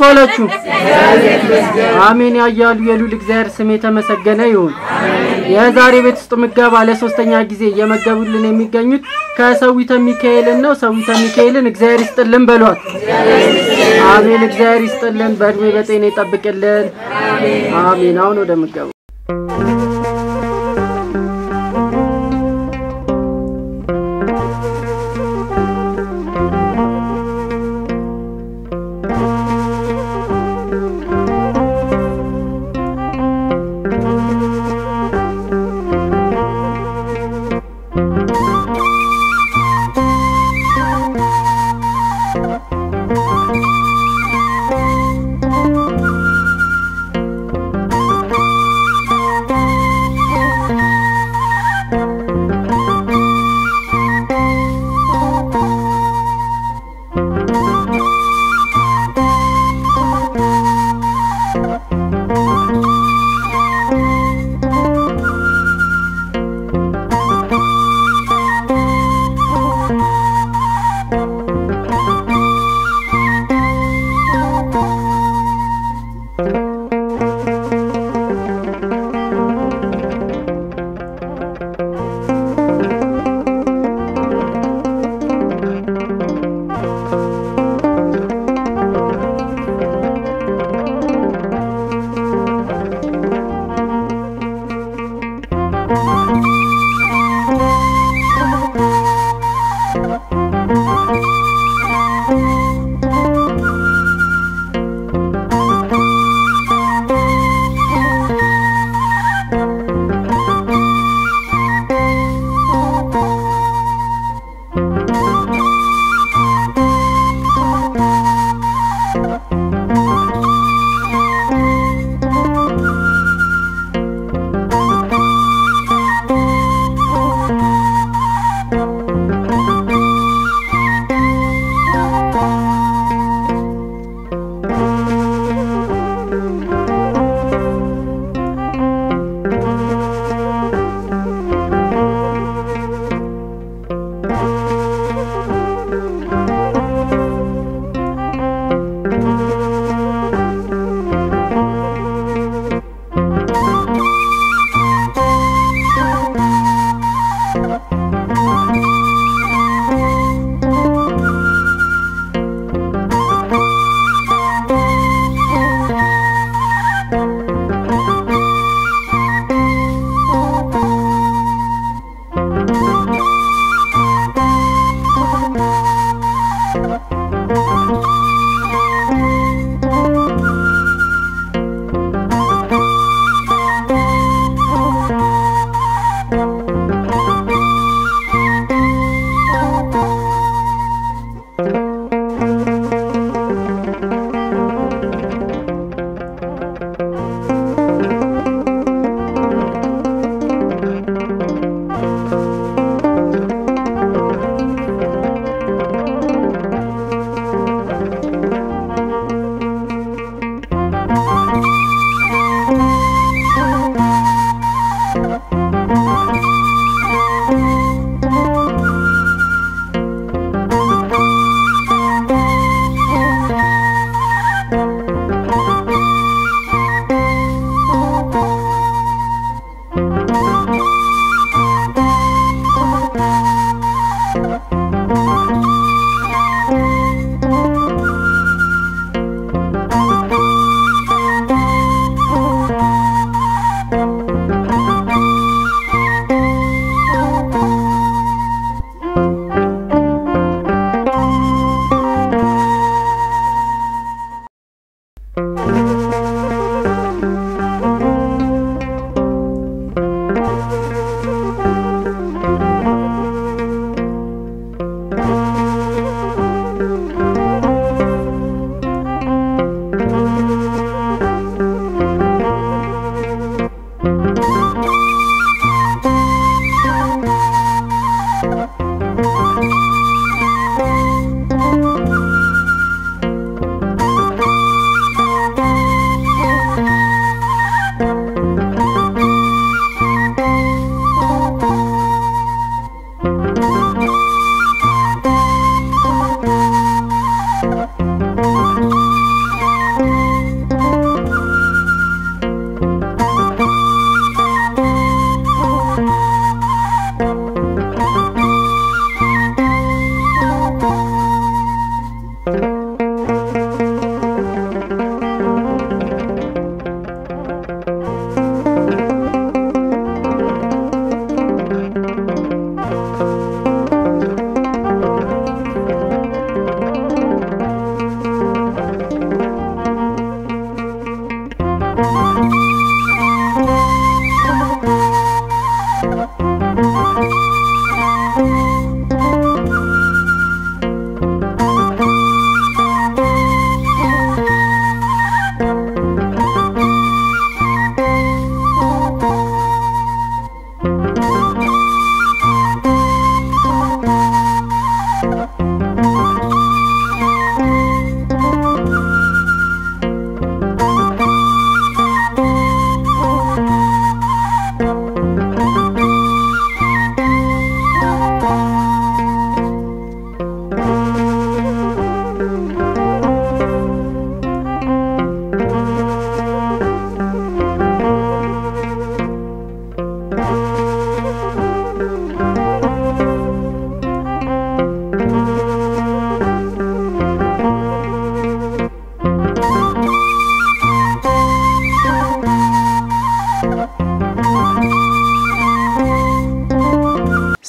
ዋላችሁ? አሜን ያያሉ የሉል እግዚአብሔር ስም የተመሰገነ ይሁን። የዛሬ ቤት ውስጥ ምገባ ለሶስተኛ ጊዜ እየመገቡልን የሚገኙት ከሰዊተ ሚካኤልን ነው። ሰዊተ ሚካኤልን እግዚአብሔር ይስጥልን በሏት። አሜን እግዚአብሔር ይስጥልን፣ በእድሜ በጤና ይጠብቅልን። አሜን። አሁን ወደ ምገቡ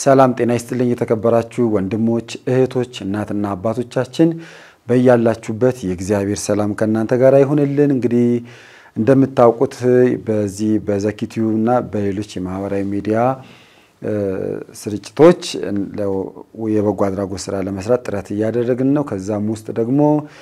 ሰላም ጤና ይስጥልኝ። የተከበራችሁ ወንድሞች እህቶች፣ እናትና አባቶቻችን በያላችሁበት የእግዚአብሔር ሰላም ከእናንተ ጋር ይሁንልን። እንግዲህ እንደምታውቁት በዚህ በዘኪቲዩ እና በሌሎች የማህበራዊ ሚዲያ ስርጭቶች የበጎ አድራጎት ስራ ለመስራት ጥረት እያደረግን ነው። ከዛም ውስጥ ደግሞ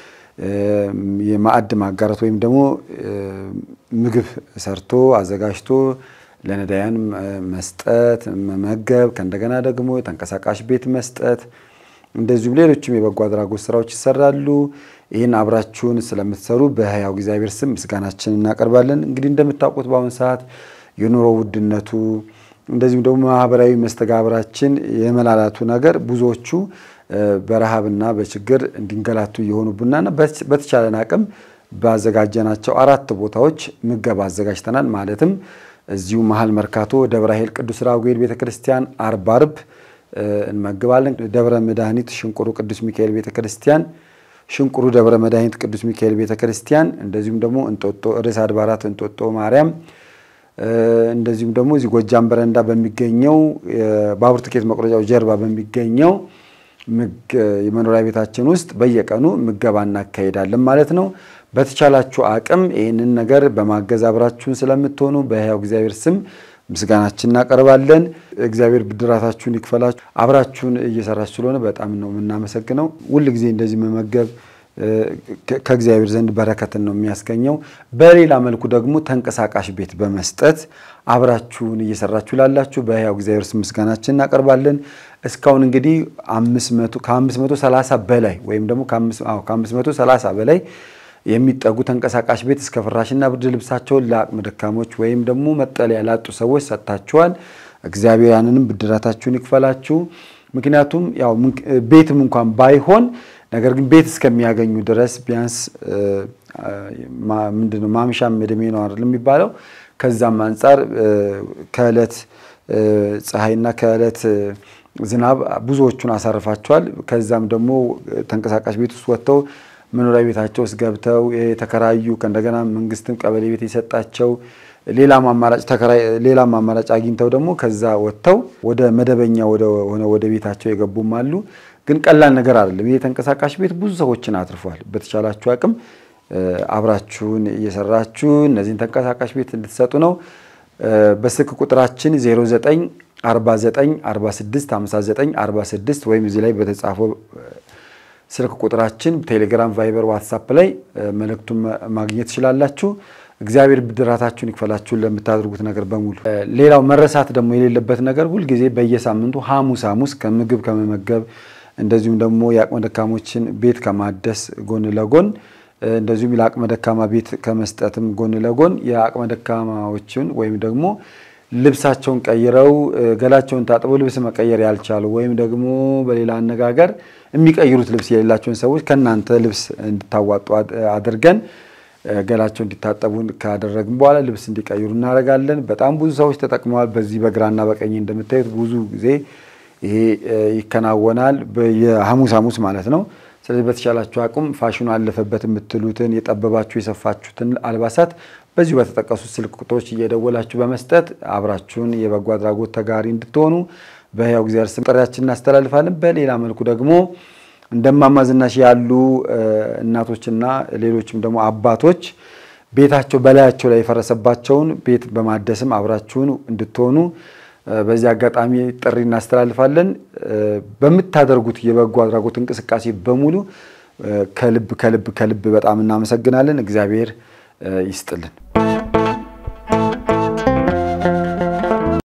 የማዕድ ማጋራት ወይም ደግሞ ምግብ ሰርቶ አዘጋጅቶ ለነዳያን መስጠት መመገብ፣ ከእንደገና ደግሞ ተንቀሳቃሽ ቤት መስጠት፣ እንደዚሁም ሌሎችም የበጎ አድራጎት ስራዎች ይሰራሉ። ይህን አብራችሁን ስለምትሰሩ በሕያው እግዚአብሔር ስም ምስጋናችን እናቀርባለን። እንግዲህ እንደምታውቁት በአሁኑ ሰዓት የኑሮ ውድነቱ እንደዚሁም ደግሞ ማህበራዊ መስተጋብራችን የመላላቱ ነገር ብዙዎቹ በረሃብና በችግር እንዲንገላቱ እየሆኑብናና በተቻለን አቅም ባዘጋጀናቸው አራት ቦታዎች ምገባ አዘጋጅተናል። ማለትም እዚሁ መሀል መርካቶ ደብረ ኃይል ቅዱስ ራጉኤል ቤተክርስቲያን አርብ አርብ እንመግባለን። ደብረ መድኃኒት ሽንቁሩ ቅዱስ ሚካኤል ቤተክርስቲያን፣ ሽንቁሩ ደብረ መድኃኒት ቅዱስ ሚካኤል ቤተክርስቲያን፣ እንደዚሁም ደግሞ እንጦጦ ርዕሰ አድባራት እንጦጦ ማርያም እንደዚሁም ደግሞ እዚህ ጎጃም በረንዳ በሚገኘው ባቡር ትኬት መቁረጫው ጀርባ በሚገኘው የመኖሪያ ቤታችን ውስጥ በየቀኑ ምገባ እናካሄዳለን ማለት ነው። በተቻላችሁ አቅም ይህንን ነገር በማገዝ አብራችሁን ስለምትሆኑ በሕያው እግዚአብሔር ስም ምስጋናችን እናቀርባለን። እግዚአብሔር ብድራታችሁን ይክፈላችሁ። አብራችሁን እየሰራችሁ ስለሆነ በጣም ነው የምናመሰግነው። ሁል ጊዜ እንደዚህ መመገብ ከእግዚአብሔር ዘንድ በረከትን ነው የሚያስገኘው። በሌላ መልኩ ደግሞ ተንቀሳቃሽ ቤት በመስጠት አብራችሁን እየሰራችሁ ላላችሁ በሕያው እግዚአብሔር ስም ምስጋናችን እናቀርባለን። እስካሁን እንግዲህ ከ530 በላይ ወይም ደግሞ ከ530 በላይ የሚጠጉ ተንቀሳቃሽ ቤት እስከ ፍራሽና ብርድ ልብሳቸውን ለአቅመ ደካሞች ወይም ደግሞ መጠለያ ላጡ ሰዎች ሰጥታችኋል። እግዚአብሔር ያንንም ብድራታችሁን ይክፈላችሁ። ምክንያቱም ያው ቤትም እንኳን ባይሆን ነገር ግን ቤት እስከሚያገኙ ድረስ ቢያንስ ምንድነው ማምሻም እድሜ ነው አይደል የሚባለው። ከዛም አንጻር ከዕለት ፀሐይና ከዕለት ዝናብ ብዙዎቹን አሳርፋቸዋል። ከዛም ደግሞ ተንቀሳቃሽ ቤት ውስጥ ወጥተው መኖሪያ ቤታቸው ውስጥ ገብተው የተከራዩ ከእንደገና መንግስትም ቀበሌ ቤት የሰጣቸው ሌላም አማራጭ ተከራይ ሌላም አማራጭ አግኝተው ደግሞ ከዛ ወጥተው ወደ መደበኛ ሆነ ወደ ቤታቸው የገቡም አሉ። ግን ቀላል ነገር አይደለም። ይህ ተንቀሳቃሽ ቤት ብዙ ሰዎችን አትርፏል። በተቻላችሁ አቅም አብራችሁን እየሰራችሁ እነዚህን ተንቀሳቃሽ ቤት እንድትሰጡ ነው። በስልክ ቁጥራችን 09 49 46 59 46 ወይም እዚህ ላይ በተጻፈው ስልክ ቁጥራችን ቴሌግራም፣ ቫይበር፣ ዋትሳፕ ላይ መልእክቱን ማግኘት ትችላላችሁ። እግዚአብሔር ብድራታችሁን ይክፈላችሁን ለምታደርጉት ነገር በሙሉ። ሌላው መረሳት ደግሞ የሌለበት ነገር ሁልጊዜ በየሳምንቱ ሐሙስ ሐሙስ ከምግብ ከመመገብ እንደዚሁም ደግሞ የአቅመ ደካሞችን ቤት ከማደስ ጎን ለጎን እንደዚሁም ለአቅመ ደካማ ቤት ከመስጠትም ጎን ለጎን የአቅመ ደካማዎችን ወይም ደግሞ ልብሳቸውን ቀይረው ገላቸውን ታጥበው ልብስ መቀየር ያልቻሉ ወይም ደግሞ በሌላ አነጋገር የሚቀይሩት ልብስ የሌላቸውን ሰዎች ከእናንተ ልብስ እንድታዋጡ አድርገን ገላቸው እንዲታጠቡ ካደረግን በኋላ ልብስ እንዲቀይሩ እናደርጋለን። በጣም ብዙ ሰዎች ተጠቅመዋል። በዚህ በግራና በቀኝ እንደምታዩት ብዙ ጊዜ ይሄ ይከናወናል። የሐሙስ ሐሙስ ማለት ነው። ስለዚህ በተቻላችሁ አቅም ፋሽኑ አለፈበት የምትሉትን የጠበባችሁ የሰፋችሁትን አልባሳት በዚሁ በተጠቀሱት ስልክ ቁጥሮች እየደወላችሁ በመስጠት አብራችሁን የበጎ አድራጎት ተጋሪ እንድትሆኑ በሕያው እግዚአብሔር ስም ጥሪያችን እናስተላልፋለን። በሌላ መልኩ ደግሞ እንደማማ ዝናሽ ያሉ እናቶችና ሌሎችም ደግሞ አባቶች ቤታቸው በላያቸው ላይ የፈረሰባቸውን ቤት በማደስም አብራችሁን እንድትሆኑ በዚህ አጋጣሚ ጥሪ እናስተላልፋለን። በምታደርጉት የበጎ አድራጎት እንቅስቃሴ በሙሉ ከልብ ከልብ ከልብ በጣም እናመሰግናለን። እግዚአብሔር ይስጥልን።